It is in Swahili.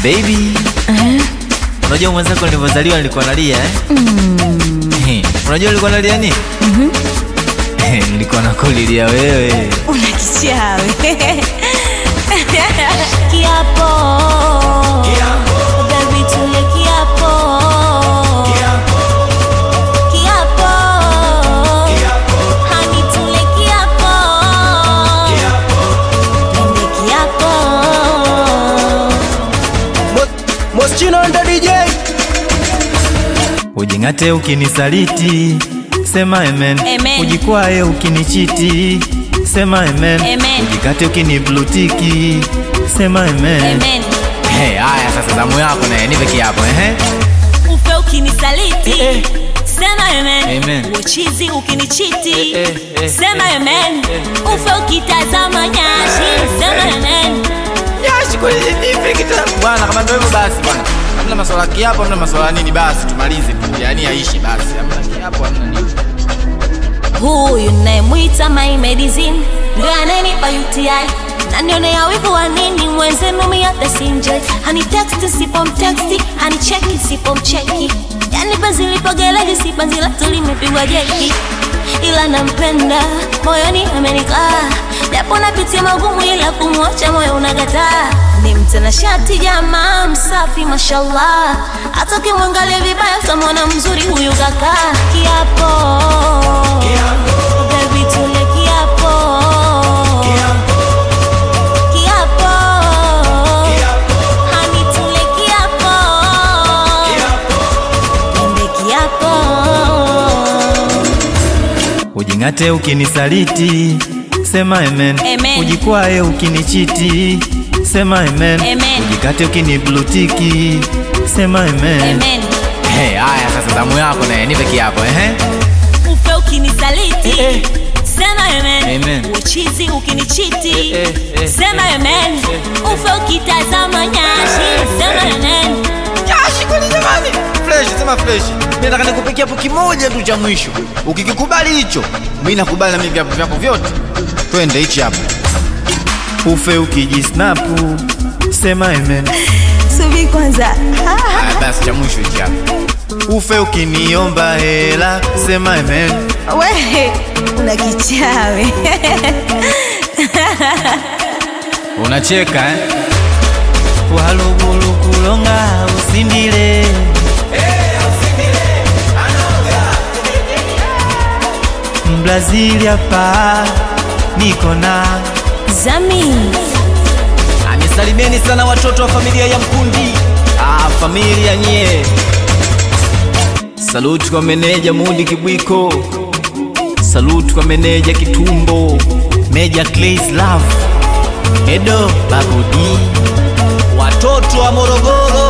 Baby, unajua mwenzako nilivyozaliwa nilikuwa nalia eh? Eh, Unajua nilikuwa nalia nini? Eh, Nilikuwa nakulilia wewe. Una kichawi. Kiapo. Baby tule kiapo. Kiapo. Honey tule kiapo. Twende kiapo. Moschino ndo DJ Ujing'ate ukinisaliti, sema amen. Amen. Ujikwae ukinichiti, sema amen. Amen. Ujikate ukiniblutiki, sema amen. Amen. Hey, haya sasa zamu yako naye nipe kiapo ehe. Ufe ukinisaliti. Eh, eh. Sema amen. Amen. Uchizi ukinichiti. Eh, eh, eh, Sema eh, amen. Ufe ukitazama nyashi. Sema amen. Yashi kwa nipe kitabu. Bwana kama ndio hivyo basi bwana. Hamna maswala ya kiapo, hamna maswala ya nini basi tumalize tu. Yaani aishi basi. Hamna kiapo, hamna nini. Huyu nayemwita my medicine ndio ananipa UTI nanionea wivu wa nini mwenzenu miata sinjoi haniteksti sipomteksti hanicheki sipomcheki yani penzi lipogelezi si penzi letu limepigwa jeki ila nampenda moyoni amenikaa japo napitia magumu ila kumwacha moyo unagataa ni mtanashati jamaa msafi mashallah hata ukimwangalia vibaya utamwona mzuri huyu kaka kiapo Baby, tule kiapo Kiapo Honey, tule kiapo Twende kiapo Ujing'ate ukinisaliti, sema amen. Amen. Ujikwae ukinichiti, sema amen. Amen. Ujikate ukiniblutiki, sema amen. Amen Hey, haya sasa zamu yako naye nipe kiapo ehe. Ufe ukinisaliti Eh, eh. Sema amen Amen. Uchizi ukinichiti Eh, eh, eh, Sema amen Ufe ukitazama nyashi Sema amen Yashi kwani jamani? Fresh, sema fresh. Mimi nataka nikupikia hapo kimoja tu cha mwisho. Ukikikubali hicho, mimi nakubali na mimi vyapo vyako vyote. Twende hichi hapo. Ufe ukijisnapu, sema amen. Subi kwanza Haya basi cha mwisho hichi hapo. Ufe ukiniomba hela, sema amen. We una kichawi Unacheka eh? Walugulu kulonga usindile Mbrazili hapa niko na Zami Anisalimieni sana watoto wa familia ya Mkundi. Ah, familia nye. Saluti kwa meneja Mudi Kibwiko. Saluti kwa meneja Kitumbo. Meja Clays Love. Edo Babudi. Watoto wa Morogoro.